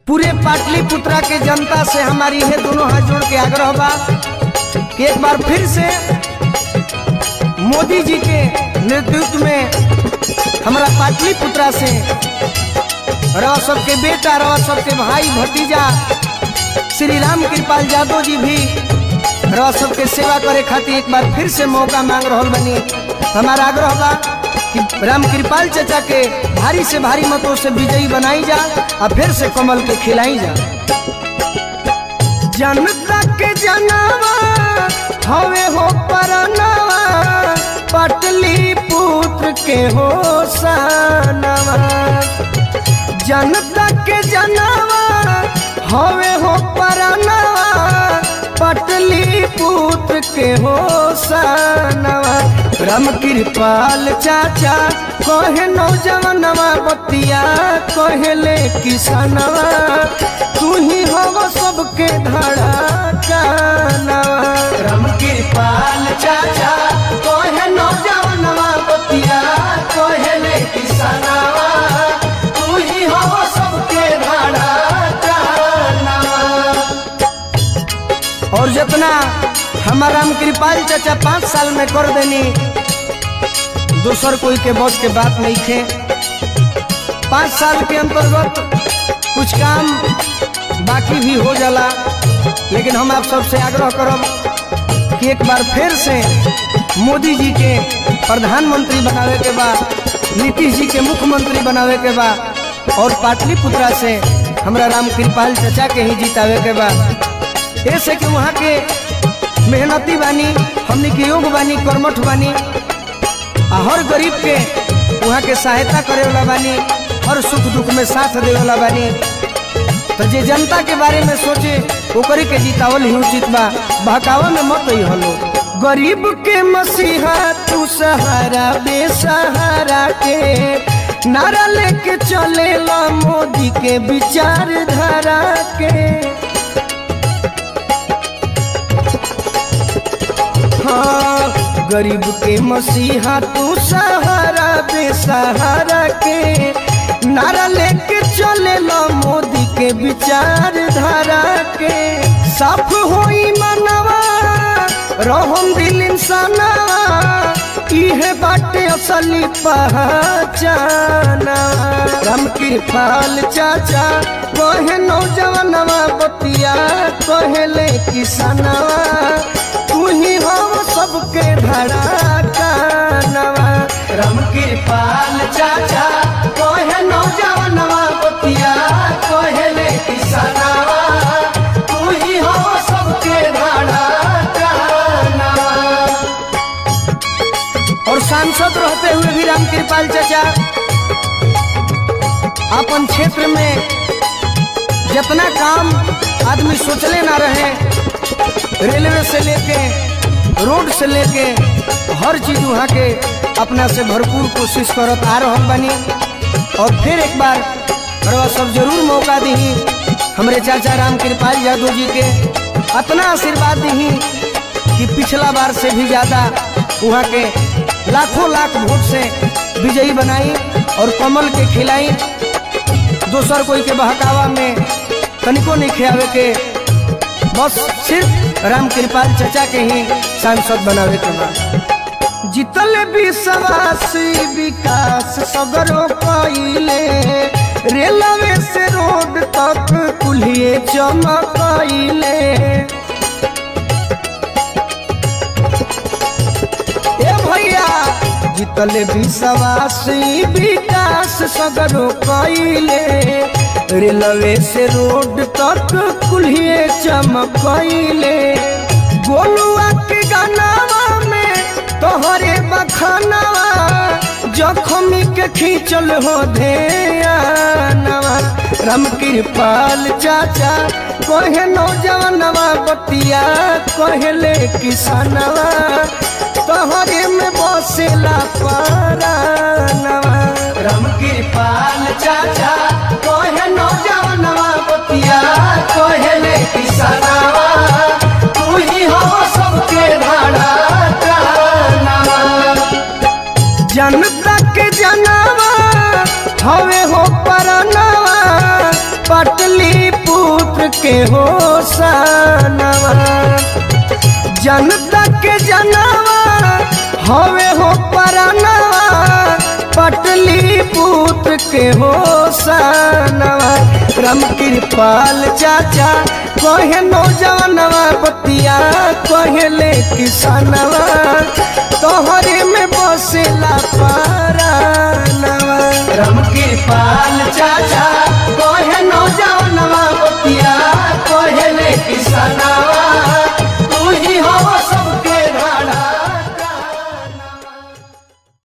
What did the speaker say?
पूरे पाटलिपुत्रा के जनता से हमारी है दोनों हाथ जोड़ के आग्रह बा कि एक बार फिर से मोदी जी के नेतृत्व में हमारा पाटलिपुत्रा से रह सबके बेटा रह सबके भाई भतीजा श्री राम कृपाल यादव जी भी रह सबके सेवा करे खातिर एक बार फिर से मौका मांग रहा बनी हमारा आग्रह बा कि राम कृपाल चचा के भारी से भारी मतों से विजयी बनाई जा और फिर से कमल के खिलाई जा जनता के जनावा हवे हो परनावा पटली पुत्र के हो सानवा जनता के जनावा हवे हो परनावा पटली पुत्र के हो सानवा राम कृपाल चाचा कहे नौजवानवा बतिया कहले किसानवा तू ही हो सबके धड़ा कानवा राम कृपाल चाचा कहे नौजवानवा बतिया कहले किसानवा तू ही हो सबके धड़ा कानवा और जितना हमारा राम कृपाल चाचा पाँच साल में कर देनी दूसर कोई के बस के बात नहीं थे पाँच साल के अंतर्गत कुछ काम बाकी भी हो जाला लेकिन हम आप सबसे आग्रह करब कि एक बार फिर से मोदी जी के प्रधानमंत्री बनावे के बाद नीतीश जी के मुख्यमंत्री बनावे के बाद और पाटलिपुत्रा से हमरा राम कृपाल चाचा के ही जितावे के बाद ऐसे कि वहाँ के मेहनती बानी हमने के योग बानी कर्मठ बानी आ हर गरीब के वहाँ के सहायता करे वाला बानी हर सुख दुख में साथ दे वाला बानी तो जे जनता के बारे में सोचे ओकरे के जितावल ही उचित बा बहकावा में मत ही हलो गरीब के मसीहा तू सहारा बेसहारा के नारा लेके चले ला मोदी के विचारधारा के हाँ, गरीब के मसीहा तू सहारा बेसहारा के नारा लेके चले लो मोदी के विचारधारा के साफ होई मनवा रहम दिल इंसानवा इहे बाटे असली पहचाना राम कृपाल चाचा कहे नौजवानवा बतिया कहले किसानवा तू ही हो सबके धड़ा कानवा राम कृपाल चाचा कहे नौजवानवा बतिया कहले किसानवा तू ही हो सबके धड़ा कानवा और सांसद रहते हुए भी राम कृपाल चाचा अपन क्षेत्र में जितना काम आदमी सोचले ना रहे रेलवे से लेके रोड से लेके हर चीज वहाँ के अपना से भरपूर कोशिश करत आ रहा बनी और फिर एक बार रवा सब जरूर मौका दी हमरे चाचा राम कृपाल यादव जी के अतना आशीर्वाद दी कि पिछला बार से भी ज़्यादा वहाँ के लाखों लाख वोट से विजयी बनाई और कमल के खिलाई दोसर कोई के बहकावा में तनिको नहीं खियावे के बस सिर्फ राम कृपाल चचा के ही सांसद बनावे के बाद जितल विश्वास विकास सगरो कइले रेलवे से रोड तक कुल्हिए चमकइले ए भैया जितल विश्वास विकास सगरो कइले रेलवे से रोड तक कुल्हिए चमकइले गोलुआ के गानावा में तोहरे बखानावा जखमी के खींचल हो ध्यानवा राम कृपाल चाचा कहे नौजवानवा बतिया कहले किसानवा तोहरे में बसेला पारानवा राम कृपाल चाचा कहे नौजवानवा बतिया कहले किसानवा तू ही हो सबके धाड़ा कानवा जनता के जनावा हवे हो परनावा पटली के हो सनवा जनता के जनवा हवे हो परनवा पटली पुत्र के हो सनवा राम कृपाल चाचा कहे नौजवानवा बतिया कहेले किसानवा तोहरे में बसेला पारानवा राम कृपाल चाचा कहे नौजवानवा बतिया कहेले किसानवा